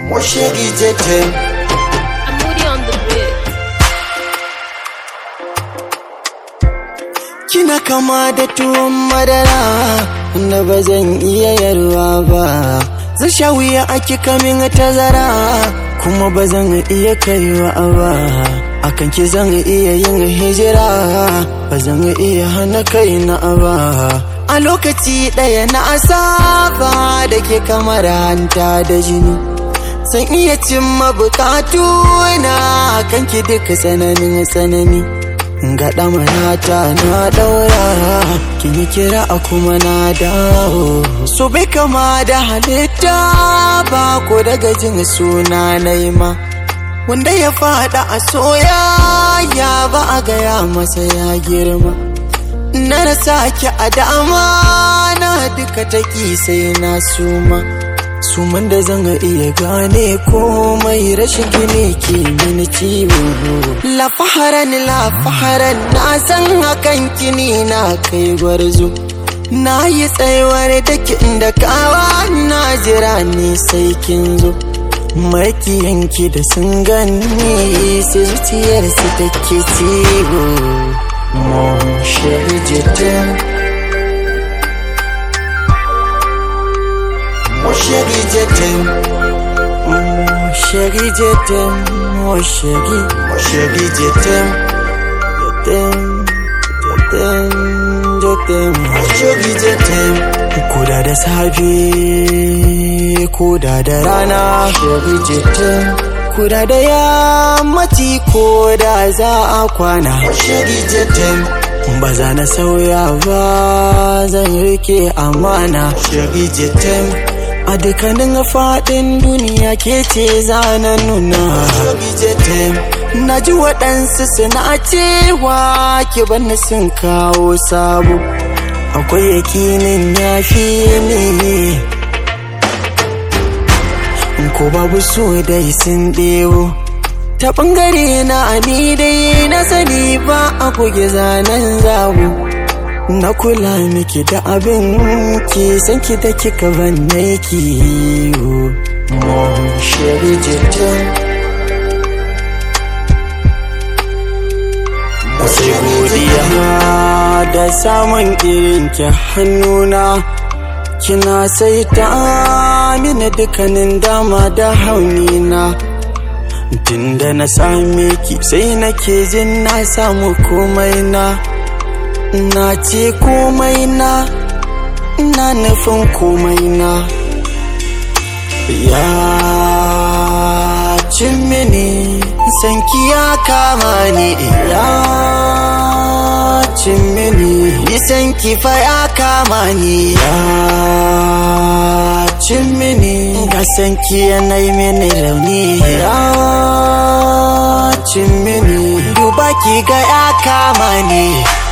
Moshegi jete I'm Moody on the beat. Kina kama da tuwon madara Wanda ba zan iya yarwa ba Zan sha wuya ake kamin tazara Kuma ba zan iya kaiwa ba Akan ki zan iya yin hijira Ba zan iya hana kaina ba A lokaci ɗaya na asaba da ke kamar hanta da jini San iya cimma bukatu na kanki duka tsananin tsanani Gaɗa manata na ɗaura kin yi kira a kuma na dawo so bai kama da halitta ba ko daga jin suna na ma wanda ya faɗa a soyayya ba a gaya masa ya girma na rasa ki a dama na duka taki sai na suma suman da zan iya gane komai rashin gine ke mini ciwo la faharan la faharan na san hakan kini na kai gwarzo na yi tsayuwar da da kawa na jira ni sai kin zo makiyanki da sun gani sai zuciyar su take ciwo mon chéri je t'aime Mon chéri, je t'aime. Mon chéri, je t'aime. Mon chéri, mon chéri, je t'aime. Je t'aime, je t'aime, je t'aime. Mon chéri, je t'aime. Koda da safe, koda da rana, chéri, je t'aime. Koda da yammaci, koda za a kwana, chéri, je t'aime. Ba za na sauya ba zan rike amana, chéri, je t'aime. a dukkanin faɗin duniya ke ce zana nuna na ji waɗansu suna cewa ki bani sun kawo sabo akwai yakinin ya fi ne ko babu so dai sun ɗewo ta ɓangare na ni dai na sani ba a kuge zanen zabo na kula miki da abin ki san ki da kika banne ki mon chéri jitin sai godiya da samun irin ki hannuna kina sai ta mini dukkanin dama da haunina tunda na same ki sai nake jin na samu komai na na ce komai na na nufin komai na ya cin mini sanki ya kama ni ya cin mini sanki fa ya kama ni ya cin mini ga sanki yanayi mini rauni ya cin mini duba ki ga ya kama ni